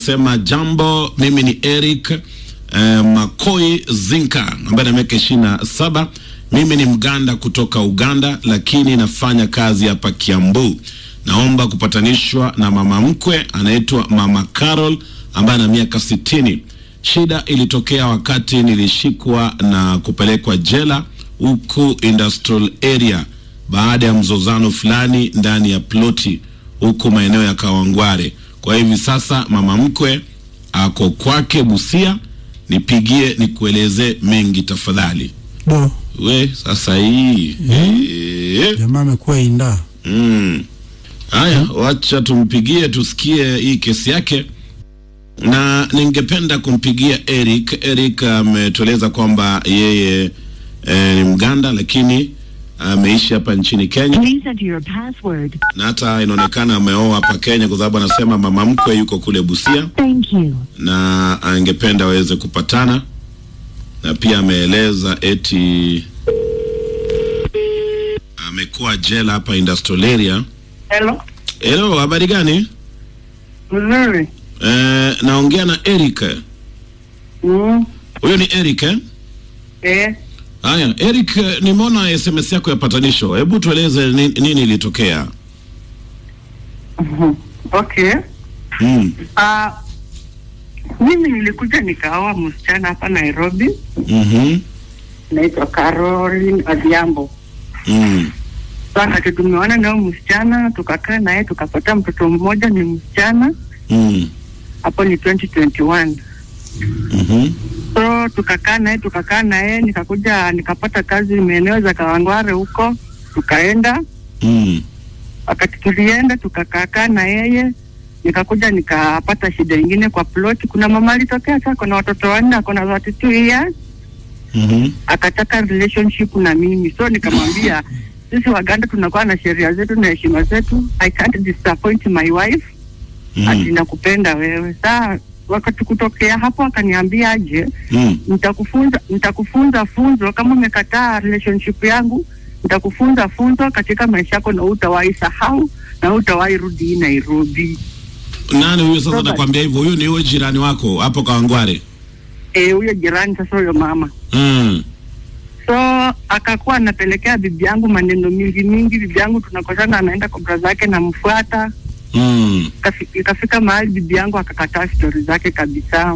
Sema jambo, mimi ni Eric eh, Makoi Zinka ambaye na miaka ishirini na saba. Mimi ni Mganda kutoka Uganda, lakini nafanya kazi hapa Kiambu. Naomba kupatanishwa na mama mkwe anaitwa Mama Carol ambaye ana miaka sitini. Shida ilitokea wakati nilishikwa na kupelekwa jela huku industrial area baada ya mzozano fulani ndani ya ploti huku maeneo ya Kawangware. Kwa hivi sasa mama mkwe ako kwake Busia, nipigie nikueleze mengi tafadhali. Do, We sasa hii eh, jamaa amekuwa inda. mm. Haya, wacha tumpigie tusikie hii kesi yake, na ningependa kumpigia Eric. Eric ametueleza kwamba yeye eh, ni Mganda lakini ameishi hapa nchini Kenya Please enter your password. na hata inaonekana ameoa hapa Kenya kwa sababu anasema mama mkwe yuko kule Busia Thank you. na angependa waweze kupatana, na pia ameeleza eti amekuwa jela hapa industrial area. Hello. Hello, habari gani? Mzuri. Eh, naongea na Eric. Mm. Huyo ni Eric eh? Eh. Haya, Eric, eh, nimeona SMS yako ya patanisho. Hebu tueleze ni- nini ilitokea? Mhm. Okay. Mm. Ah, mimi nilikuja nikaoa msichana hapa Nairobi, Mhm. naitwa Caroline Adhiambo. Mm. Wakati tumeona nao msichana, tukakaa naye tukapata mtoto mmoja, ni msichana. Mm. Hapo ni 2021. Mhm. So tukakaa naye tukakaa naye, nikakuja nikapata kazi maeneo za Kawangware huko, tukaenda Mm. wakati tulienda tukakaakaa na yeye nikakuja nikapata shida ingine kwa ploti. Kuna mama alitokea sasa, kuna watoto wanne, ako na 32 years, Mhm. akataka relationship na mimi, so nikamwambia sisi Waganda tunakuwa na sheria zetu na heshima zetu, I can't disappoint my wife ati Mm. nakupenda wewe. Saa wakati kutokea hapo akaniambia aje, Mm. nitakufunza nitakufunza funzo kama umekataa relationship yangu nitakufunza funzo katika maisha yako na utawahi sahau na utawahi rudi hii Nairobi. Nani huyo sasa Robert. nakwambia hivyo? Huyo ni huyo jirani wako hapo Kawangware. Eh, huyo jirani sasa, huyo mama Mm. so akakuwa anapelekea bibi yangu maneno mingi mingi. Bibi yangu tunakosana, anaenda kwa bra zake, namfuata. Mm. Kafi- Ikafika mahali bibi yangu akakataa stori zake kabisa.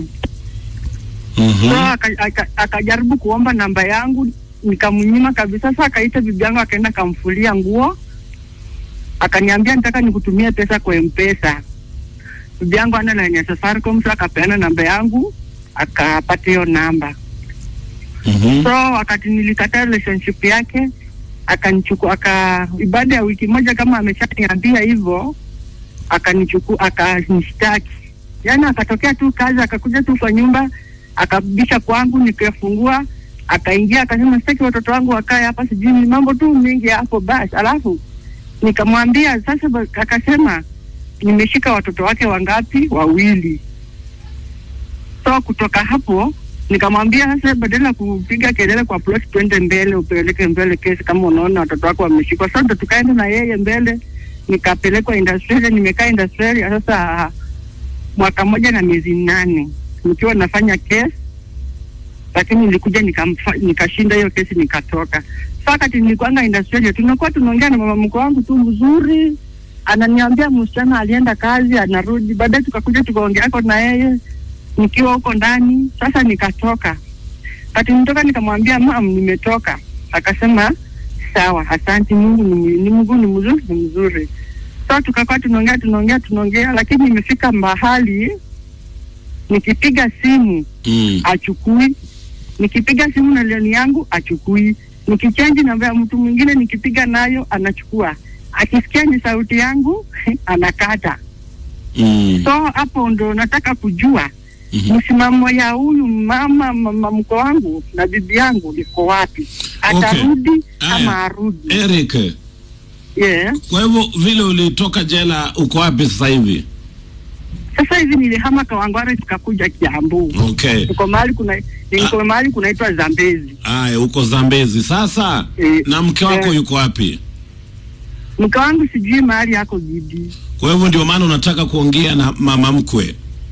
Mhm. so aka- aka- akajaribu kuomba namba yangu nikamnyima kabisa. Sasa akaita bibi yangu akaenda akamfulia nguo, akaniambia nataka nikutumie pesa kwa mpesa. Bibi yangu ana line ya Safaricom, so akapeana namba yangu akapata hiyo namba. Mhm. So wakati nilikataa relationship yake akanichukua, aka ibada ya wiki moja kama ameshaniambia hivyo, akanichukua akanishtaki. Yani akatokea tu kazi, akakuja tu kwa nyumba, akabisha kwangu, nikafungua, akaingia, akasema sitaki watoto wangu wakae hapa, sijui ni mambo tu mengi hapo. Basi alafu nikamwambia sasa, ba- akasema nimeshika watoto wake wangapi? Wawili. So kutoka hapo nikamwambia sasa, badala ya kupiga kelele kwa plot, twende mbele, upeleke mbele kesi kama unaona watoto wako wameshikwa. Sasa ndo tukaenda na yeye mbele, nikapelekwa industrial, nimekaa industrial sasa mwaka mmoja na miezi nane nikiwa nafanya kesi, lakini nilikuja nikamfa- nikashinda hiyo kesi nikatoka. Sasa wakati nilikuanga industrial, tunakuwa tunaongea na mama mkwe wangu tu mzuri, ananiambia msichana alienda kazi anarudi. Baadaye tukakuja tukaongeako na yeye nikiwa huko ndani. Sasa nikatoka, wakati nitoka nikamwambia mam, nimetoka. Akasema sawa, asante, Mungu ni, ni Mungu ni mzuri, ni mzuri. So tukakuwa tunaongea tunaongea tunaongea, lakini imefika mahali nikipiga simu Mm. achukui, nikipiga simu na lioni yangu achukui, nikichanji namba ya mtu mwingine nikipiga nayo anachukua, akisikia ni sauti yangu anakata. Mm. So hapo ndo nataka kujua Mhm. msimamo ya huyu mama mama mko wangu na bibi yangu liko wapi? Atarudi Aya. ama arudi? Eric, Yeah. kwa hivyo vile ulitoka jela uko wapi sasa hivi? Sasa hivi nilihama Kawangware tukakuja Kiambu. Okay. Tuko mahali kuna niko mahali kunaitwa Zambezi. Aya, uko Zambezi sasa. Eh, Na mke wako eh. yuko wapi? Mke wangu sijui mahali yako bibi. Kwa hivyo ndio maana unataka kuongea na mama mkwe.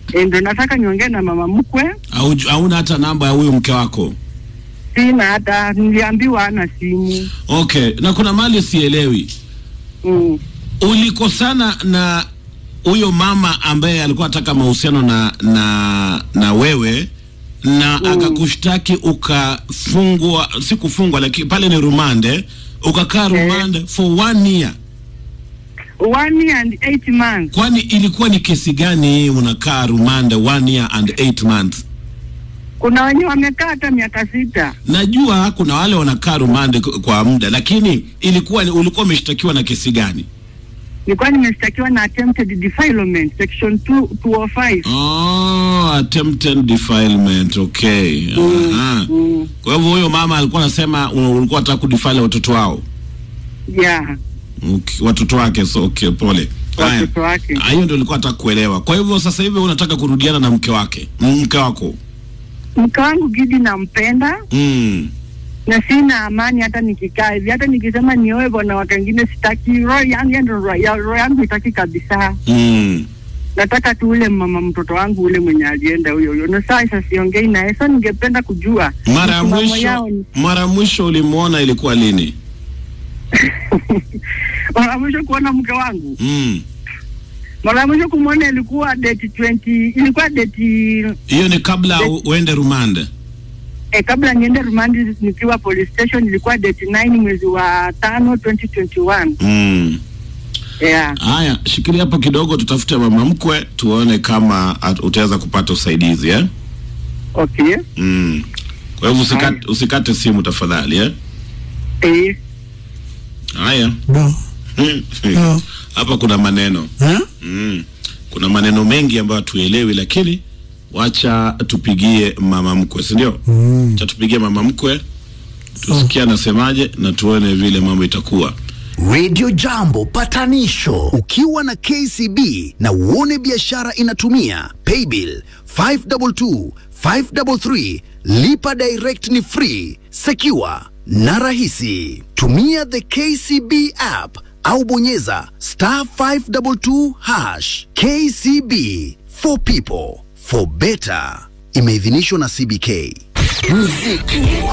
E, ndo nataka niongee na mama mkwe. Au hauna hata namba ya huyo mke wako? Sina hata, niliambiwa ana simu. Okay, na kuna mali sielewi. Mm. Ulikosana na huyo mama ambaye alikuwa anataka mahusiano na na na wewe na akakushtaki ukafungwa, si kufungwa, lakini pale ni rumande, ukakaa rumande for one year. One year and eight months. Kwani ilikuwa ni kesi gani hii unakaa rumande one year and eight months? Kuna wenye wamekaa hata miaka sita. Najua kuna wale wanakaa rumande k- kwa muda, lakini ilikuwa ni- ulikuwa umeshtakiwa na kesi gani? Nilikuwa nimeshtakiwa na attempted defilement section 2 205. Oh, attempted defilement. Okay. Aha. Mm. Kwa hivyo huyo mama alikuwa anasema u- ulikuwa unataka kudefile watoto wao. Yeah, Okay. Watoto wake so okay, pole. Haya. watoto wake. Ah, Hiyo ndio ulikuwa nataka kuelewa. Kwa hivyo sasa hivi unataka kurudiana na mke wake. Mke wako. Mke wangu Gidi nampenda Mm. na sina amani hata nikikaa hivi, hata nikisema nioe bwana wake wengine sitaki. Roho yangu yani roho ya- roho yangu itaki kabisa. Mm. Nataka tu ule mama mtoto wangu ule mwenye alienda huyo huyo, na sasa siongei naye. Sasa ningependa kujua Mara ya msimamo mwisho yao ni- mara ya mwisho ulimuona ilikuwa lini? mara ya mwisho kuona mke wangu, Mm. mara ya mwisho kumwona ilikuwa date 20 ilikuwa date Hiyo ni kabla u- uende rumande. eh, kabla niende rumandi nikiwa police station ilikuwa date 9 mwezi wa tano 2021 Mm. yeah. Haya, shikilia hapo kidogo, tutafute mama mkwe tuone kama at- utaweza kupata usaidizi eh? Okay. Mm. Kwa hivyo usikate, usikate simu tafadhali eh? Eh, Haya. No. No. Hapa kuna maneno Huh? mm. Kuna maneno mengi ambayo hatuelewi, lakini wacha tupigie mama mkwe, si ndio? Mm. Wacha tupigie mama mkwe tusikie anasemaje na tuone vile mambo itakuwa. Radio Jambo patanisho ukiwa na KCB na uone biashara inatumia paybill 522 533 lipa direct ni free secure na rahisi tumia the KCB app au bonyeza star 522 hash KCB for people for better imeidhinishwa na CBK muziki